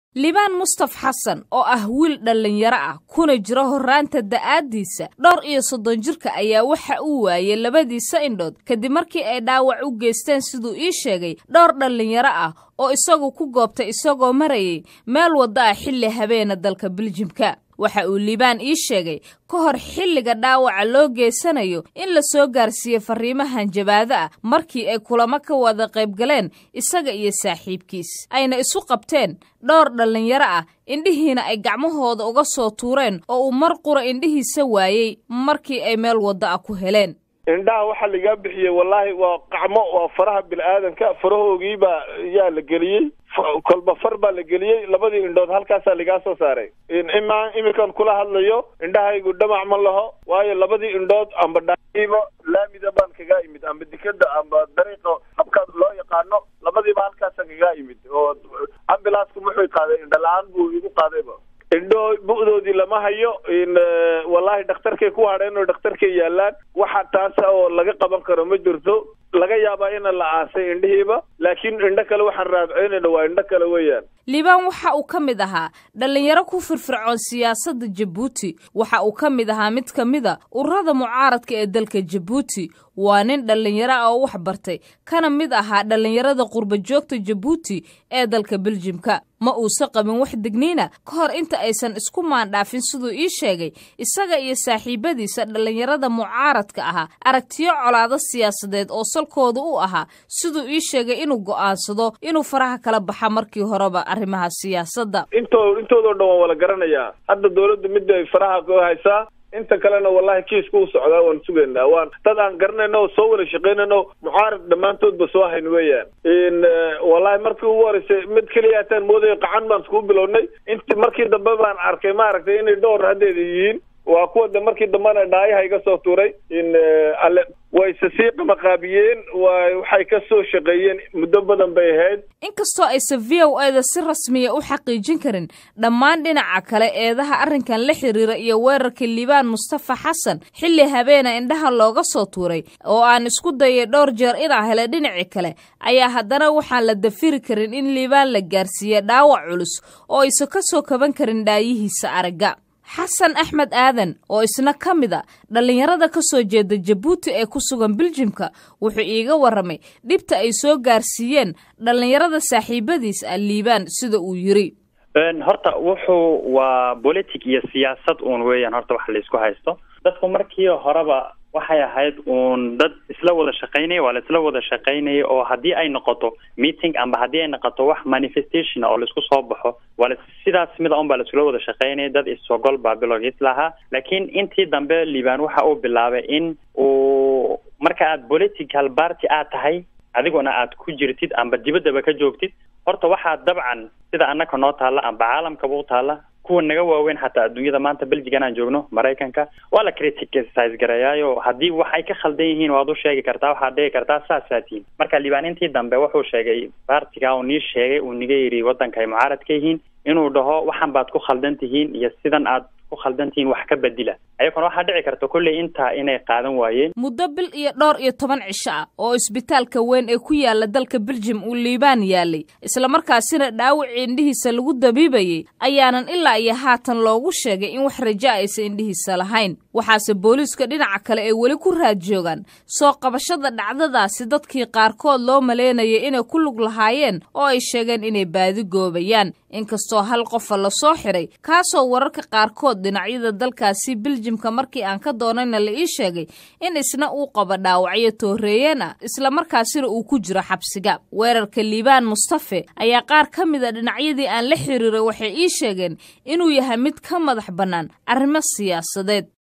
libaan mustaf xasan oo ah wiil dhallinyaro ah kuna jira horraanta da'aaddiisa dhowr iyo soddon jirka ayaa waxa uu waayey labadiisa indhood kadib markii ay dhaawac u geysteen siduu ii sheegay dhowr dhallinyaro ah oo isagu ku goobtay isagoo marayay meel wadda ah xilli habeena dalka biljimka waxa uu liibaan ii sheegay ka hor xilliga dhaawaca loo geysanayo in la soo gaarsiiyey farriimahan jabaado ah markii ay kulamo ka wada qaybgaleen isaga iyo saaxiibkiis ayna isu qabteen dhowr dhallinyaro ah indhihiina ay gacmahooda uga soo tuureen oo uu mar qura indhihiisa waayey markii ay meel wadda ah ku heleen indhaha waxaa lagaa bixiyey wallaahi waa qacmo waa faraha bini-aadanka farahoogiibaa yaa la geliyey kolba far baa la geliyey labadii indhood halkaasaa lagaa soo saaray imaa iminkan kula hadlayo indhahaygu dhamac ma laho waayo labadii indhood amba dhaiimo laamida baan kagaa imid amba dikada amba dariiqa habka loo yaqaano labadiiba halkaasa kagaa imid oo ambilaasku muxuu qaaday indho la-aan buu igu qaadayba indho bu'doodii lama hayo wallaahi dhakhtarkay ku hadheen oo dhakhtarkay yaalaan waxa taasa oo laga qaban karo ma jirto laga yaabaa ina la aasay indhihiiba laakiin indho kale waxaan raadceynayna waa indho kale weeyaan liibaan waxa uu ka mid ahaa dhallinyaro ku firfircoon siyaasadda jabuuti waxa uu ka mid ahaa mid ka mida ururada mucaaradka ee dalka jabuuti waa nin dhallinyaro ah oo wax bartay kana mid ahaa dhallinyarada qurba joogta jabuuti ee dalka biljimka ma uusa qabin wax degniina ka hor inta aysan isku maandhaafin siduu ii sheegay isaga iyo saaxiibadiisa dhallinyarada mucaaradka ahaa aragtiyo colaado siyaasadeed oo salkooda u ahaa siduu ii sheegay inuu go'aansado inuu faraha kala baxa markii horeba arrimaha siyaasadda into intoodao dhan waan wala garanayaa hadda dawladdu midda ay faraha ku haysaa inta kalena wallahi kiiska u socdaa waan sugaynaa waan dad aan garanayno oo soo wada shaqaynayno mucaarad dhammaantoodba soo hayn weeyaan wallahi markii ugu horeysay mid keliya hataan moodayo qacan baan iskuu bilownay inti markii dambe baan arkay maaragtay inay dhowr haddeeda yihiin waa kuwa de markii dambena dhaayaha iga soo tuuray in alle wayse sii qamaqaabiyeen waxay ka soo shaqeeyeen muddo badan bay ahayd inkastoo aysan v o eda si rasmiya u xaqiijin karin dhammaan dhinaca kale eedaha arrinkan la xiriira iyo weerarka liibaan mustafa xasan xilli habeena indhaha looga soo tuuray oo aan isku dayay dhowr jeer inaa hele dhinaci kale ayaa haddana waxaan la dafiri karin in liibaan la gaarsiiye dhaawac culus oo aysan ka soo kaban karin dhaayihiisa aragga xasan axmed aadan oo isna ka mid a dhallinyarada ka soo jeeda jabuuti ee ku sugan biljimka wuxuu iiga warramay dhibta ay soo gaarsiiyeen dhallinyarada saaxiibadiis ah liibaan sida uu yiri horta wuxuu waa politic iyo siyaasad uun weeyaan horta wax laysku haysto dadku markii horeba waxay ahayd uun dad isla wada shaqaynaya waa la isla wada shaqaynaya oo haddii ay noqoto meeting amba haddii ay noqoto wax manifestation oo laisku soo baxo waa la sidaas mida un baa laisula wada shaqaynaya dad isogol baa bilowgiis lahaa laakiin intii dambe liibaan waxa uu bilaabay in uu marka aad political party aad tahay adiguna aad ku jirtid amba dibaddaba ka joogtid horta waxaa dabcan sida annaka noo taalla amba caalamkaba u taalla kuwa naga waaweyn xataa adduunyada maanta belgigan aan joogno maraykanka waa la criticise gareeyaayo haddii wax ay ka khaldan yihiin waad u sheegi kartaa waxaad dhigi kartaa saasaa tihin marka liibaan intii dambe wuxuu sheegay baartiga uu nii sheegay uu niga yidhi waddanka ay mucaarad ka yihiin inuu dhaho waxan baad ku khaldan tihiin iyo sidan aad ku khaldan tihiin wax ka bedila ayaguna waxaa dhici karta kolley intaa inay qaadan waayeen muddo bil iyo dhowr iyo toban cisho ah oo isbitaalka weyn ee ku yaala dalka beljim uu liibaan yaalay islamarkaasina dhaawacii indhihiisa lagu dabiibayey ayaanan ilaa iyo haatan loogu sheegay in wax raja aysan indhihiisa lahayn waxaase booliiska dhinaca kale ay weli ku raad joogaan soo qabashada dhacdadaasi dadkii qaarkood loo maleynayay inay ku lug lahaayeen oo ay sheegeen inay baadi goobayaan inkastoo hal qofa la soo xiray kaasoo wararka qaarkood dhinacyada dalkaasi biljimka markii aan ka doonayna la ii sheegay in isna uu qabo dhaawacyo tooreeyeen ah islamarkaasina uu ku jiro xabsiga weerarka liibaan mustafe ayaa qaar ka mid a dhinacyadii aan la xiriiray waxay ii sheegeen inuu yahay mid ka madax bannaan arrimo siyaasadeed